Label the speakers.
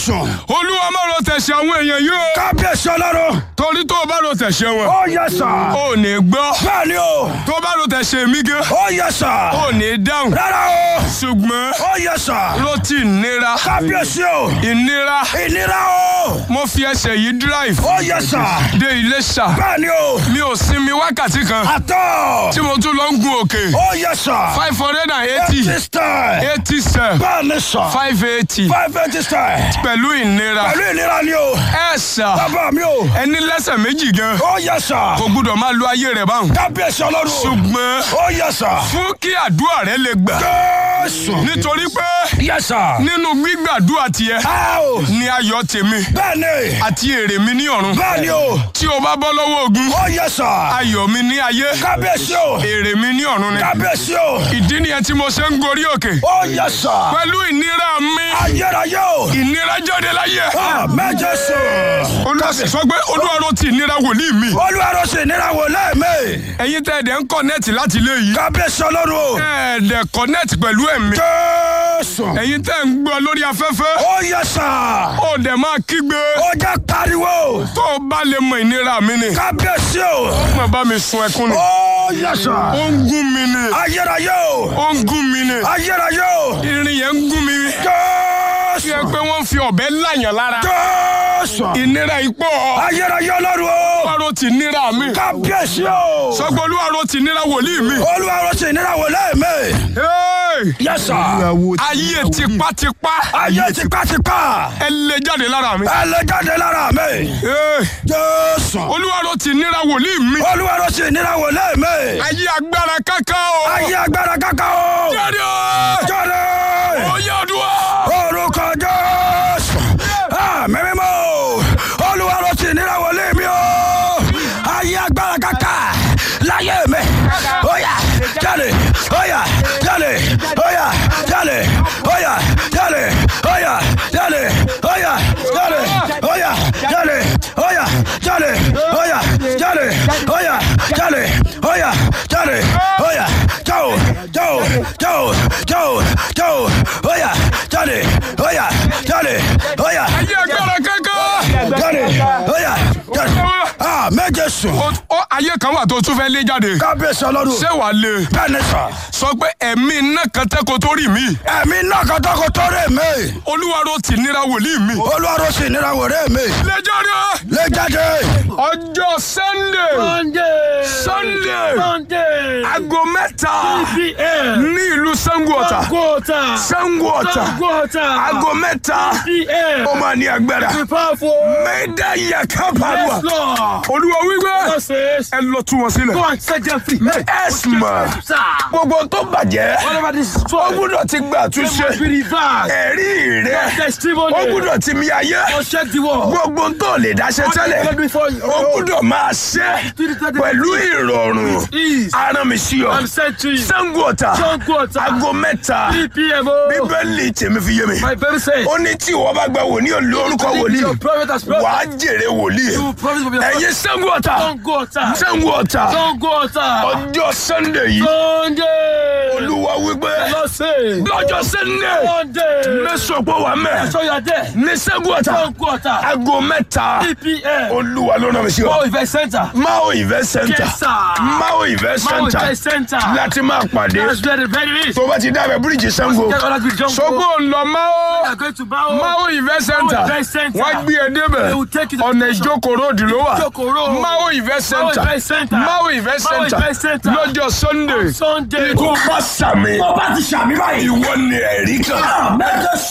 Speaker 1: Jésù.
Speaker 2: olúwa má ro tẹ̀sẹ̀ àwọn èèyàn yìí o
Speaker 1: Kábíyèsí ọlọ́run.
Speaker 2: torí tó o bá ro tẹ̀sẹ̀ wọn
Speaker 1: Ó yẹ sà.
Speaker 2: ò ní gbọ́
Speaker 1: Bẹ́ẹ̀ ni o.
Speaker 2: tó o bá ro tẹ̀sẹ̀ mi gan
Speaker 1: Ó yẹ sà.
Speaker 2: ò ní dáhùn
Speaker 1: Rárá o.
Speaker 2: ṣùgbọ́n
Speaker 1: Ó yẹ sà.
Speaker 2: ló ti ìnira
Speaker 1: Kábíyèsí o.
Speaker 2: ìnira
Speaker 1: Ìnira o.
Speaker 2: mo fi ẹsẹ̀ yìí drive
Speaker 1: Ó yẹ sà.
Speaker 2: dé Iléṣà
Speaker 1: Bẹ́ẹ̀ ni o.
Speaker 2: mi ò sinmi wákàtí kan
Speaker 1: Àtọ̀.
Speaker 2: tí mo tún lọ ń gun òkè
Speaker 1: Ó yẹ sà.
Speaker 2: five hundred and eighty
Speaker 1: Eighty style.
Speaker 2: eighty seven
Speaker 1: Bẹ́ẹ̀ ni sà.
Speaker 2: five eighty
Speaker 1: Five eighty style.
Speaker 2: pẹ̀lú ìnira
Speaker 1: Pẹ̀lú ìnira ni o.
Speaker 2: ẹ sà
Speaker 1: Bàbá mi o.
Speaker 2: ẹni lẹ́sẹ̀ méjì gan
Speaker 1: Ó yẹ sà.
Speaker 2: kò gbúdọ̀ máa lo ayé rẹ̀ báwọn
Speaker 1: Kábíyèsí ọlọ́run.
Speaker 2: ṣùgbọ́n
Speaker 1: Ó yẹ sà.
Speaker 2: fún kí àdúrà rẹ lè gbà
Speaker 1: Jésù.
Speaker 2: nítorí pé
Speaker 1: Yẹ sà.
Speaker 2: nínú gbígbàdúrà tiẹ̀
Speaker 1: Á o.
Speaker 2: ni ayọ̀ tèmi
Speaker 1: Bẹ́ẹ̀ ni.
Speaker 2: àti èrè mi ní ọ̀run
Speaker 1: Bẹ́ẹ̀ ni o.
Speaker 2: tí o bá bọ́ lọ́wọ́ ogun
Speaker 1: Ó yẹ sà.
Speaker 2: ayọ̀ mi ní ayé
Speaker 1: Kábíyèsí o.
Speaker 2: èrè mi ní ọ̀run ni
Speaker 1: Kábíyèsí o.
Speaker 2: ìdí nìyẹn tí mo ṣe ń gorí òkè
Speaker 1: Ó yẹ sà.
Speaker 2: pẹ̀lú ìnira mi
Speaker 1: Ayérayé o.
Speaker 2: ìnira jáde láyé
Speaker 1: Àmín Jésù.
Speaker 2: olúwa sọ pé olúwa ló ti ìnira wòlíì mi
Speaker 1: Olúwarọ̀ sì nira wò lẹ́ẹ̀mẹ́.
Speaker 2: ẹ̀yin tẹ́ ẹ̀dẹ̀ ń kọ́nẹ́ẹ̀tì láti ilé yìí
Speaker 1: Kábíyèsí ọlọ́run o.
Speaker 2: ẹ̀ẹ́dẹ̀ kọ́nẹ́ẹ̀tì pẹ̀lú ẹ̀mí
Speaker 1: Jésù.
Speaker 2: ẹ̀yin tẹ́ ń gbọ́ lórí afẹ́fẹ́
Speaker 1: Ó yẹ sà.
Speaker 2: ó dẹ̀ máa kígbe
Speaker 1: Ó jẹ́ pariwo.
Speaker 2: tó o bá lè mọ ìnira mi ni
Speaker 1: Kábíyèsí o.
Speaker 2: má bá mi sun ẹkún ni
Speaker 1: Ó yẹ sà.
Speaker 2: ó ń gún mi ni
Speaker 1: Ayérayé o.
Speaker 2: ó ń gún mi ni
Speaker 1: Ayérayé o.
Speaker 2: irin yẹn ń gún mi fi
Speaker 1: Jésù.
Speaker 2: ẹ pé wọ́n fi ọ̀bẹ láyàn lára
Speaker 1: Jésù.
Speaker 2: ìnira ipò
Speaker 1: Ayérayé ọlọ́run o.
Speaker 2: olúwarò ti nira mi
Speaker 1: Kábíyèsí o.
Speaker 2: sọgbọ́n olúwarò ti nira wòlíì mi.
Speaker 1: Olúwarọ̀ sì nira wò lẹ́ẹ̀mẹ́.
Speaker 2: Hey!
Speaker 1: Yẹ sà.
Speaker 2: ayé tipátipá
Speaker 1: Ayé tipátipá.
Speaker 2: ẹ lè jáde lára mi.
Speaker 1: Ẹ lè jáde lára mi.
Speaker 2: Hey!
Speaker 1: Jésù.
Speaker 2: olúwarò ti nira wòlíì mi.
Speaker 1: Olúwarọ̀ sì nira wò lẹ́ẹ̀mẹ́.
Speaker 2: ayé agbára káká o.
Speaker 1: Ayé agbára kàkà o.
Speaker 2: jáde o.
Speaker 1: Jáde.
Speaker 2: oyè ọdún
Speaker 1: Orúkọ Jésù. Àmì mímọ́. Olúwarọ̀ sì nira wò lé mi o. Ayé agbára kàkà. Láyé mi. Óyá jáde. Óyá jáde. Óyá jáde. Óyá jáde. Óyá jáde. Óyá jáde. Óyá jáde. Óyá jáde. Óyá jáde. Óyá jáde. Óyá jáde. Óyá jáò jáò jáò jáò jáò. Óyá jáde. Óyá jáde. Óyá
Speaker 2: ayé agbára káká.
Speaker 1: jáde. Óyá jáde. Ah méje sùn.
Speaker 2: O- o- ayé kan wà tó tún fẹ́ lé jáde.
Speaker 1: Kábíyèsí ọlọ́run.
Speaker 2: ṣé wàá lé.
Speaker 1: Bẹ́ẹ̀ni sọ.
Speaker 2: sọ pé ẹ̀mí iná kan tẹ́ kó tó rí mi.
Speaker 1: Ẹ̀mí náà kan tọ́kọ tó rè mí.
Speaker 2: olúwarò ti nira wòlíì mi.
Speaker 1: Olúwarọ̀ sì nira wò rè mí.
Speaker 2: lè jáde.
Speaker 1: Lé jáde.
Speaker 2: ọjọ́ sunday
Speaker 3: Sunday.
Speaker 2: sunday
Speaker 3: Sunday.
Speaker 2: aago mẹ́ta
Speaker 3: PM.
Speaker 2: ní ìlú sango ọ̀tà
Speaker 3: Quarter.
Speaker 2: sango ọ̀tà
Speaker 3: Quarter.
Speaker 2: aago mẹ́ta
Speaker 3: PM.
Speaker 2: ó máa ní agbára
Speaker 3: Be powerful.
Speaker 2: mẹ́dá yàká pàdùà
Speaker 3: Yes, Lord.
Speaker 2: olúwa wípé
Speaker 3: God says,
Speaker 2: ẹ lọ tú wọn sílẹ̀.
Speaker 3: go and set them free.
Speaker 2: ẹ̀sìmọ̀
Speaker 3: Sir.
Speaker 2: gbogbo tó bàjẹ́
Speaker 3: Whatever this is
Speaker 2: ó
Speaker 3: for,
Speaker 2: gbúdọ̀ ti gba
Speaker 3: they
Speaker 2: àtúnṣe
Speaker 3: must be reversed.
Speaker 2: ẹ̀rí rẹ̀
Speaker 3: Your testimony.
Speaker 2: ó gbúdọ̀ ti mi ayé
Speaker 3: Must check the wall.
Speaker 2: gbogbo tó lè dáṣẹ́ tẹ́lẹ̀
Speaker 3: What before you?
Speaker 2: ó gbúdọ̀ máa ṣe pẹ̀lú ìrọ̀rùn
Speaker 3: Ease.
Speaker 2: aràn mi sí ọ
Speaker 3: I'm sent to you.
Speaker 2: sango ọ̀tà
Speaker 3: Sango Ọ̀tà.
Speaker 2: aago mẹ́ta
Speaker 3: 3 PM. oh.
Speaker 2: bíbélì tèmi fi yé mi
Speaker 3: My baby says,
Speaker 2: ó ní tí ìwọ bá gba wòlíì olú orúkọ wòlíì
Speaker 3: your prophet has
Speaker 2: wàá
Speaker 3: promised.
Speaker 2: jèrè wòlíì
Speaker 3: You promise will be a
Speaker 2: ẹ̀yin sango ọ̀tà
Speaker 3: Sango Ọ̀tà.
Speaker 2: sango ọ̀tà
Speaker 3: Sango Ọ̀tà.
Speaker 2: ọjọ́ sunday yìí
Speaker 3: Sunday.
Speaker 2: olúwa wípé
Speaker 3: Lord says,
Speaker 2: lọ́jọ́ sunday
Speaker 3: Sunday.
Speaker 2: mẹ́sàn-án pọ̀ wà mẹ́
Speaker 3: So you are there.
Speaker 2: ní sango ọ̀tà
Speaker 3: Sango Ọ̀tà.
Speaker 2: aago mẹ́ta
Speaker 3: 3 PM.
Speaker 2: olúwa ló rán mi sí ọ
Speaker 3: Go event center.
Speaker 2: mao event center
Speaker 3: Yes, sir.
Speaker 2: mao event
Speaker 3: Mount
Speaker 2: center
Speaker 3: Event Center.
Speaker 2: láti máa pàdé
Speaker 3: That's where the very is.
Speaker 2: tó bá ti dábẹ́ bíríìjì sango
Speaker 3: Get all that with John.
Speaker 2: sọgbó ńlọ mao
Speaker 3: We are going to bow.
Speaker 2: mao event center
Speaker 3: Mao Event Center.
Speaker 2: wọ́n gbé e débẹ̀
Speaker 3: They will take you to
Speaker 2: ọ̀nà
Speaker 3: the
Speaker 2: ìjókòó ròdì ló wà
Speaker 3: Ìjókòó road.
Speaker 2: mao event center
Speaker 3: Event Center.
Speaker 2: mao event
Speaker 3: Mao
Speaker 2: center
Speaker 3: Event Center.
Speaker 2: lọ́jọ́ sunday
Speaker 3: Sunday.
Speaker 2: tó bá sàmì
Speaker 1: Ọba ti ṣàmì báyìí.
Speaker 2: ìwọ ni ẹ̀rí kan.
Speaker 1: Méje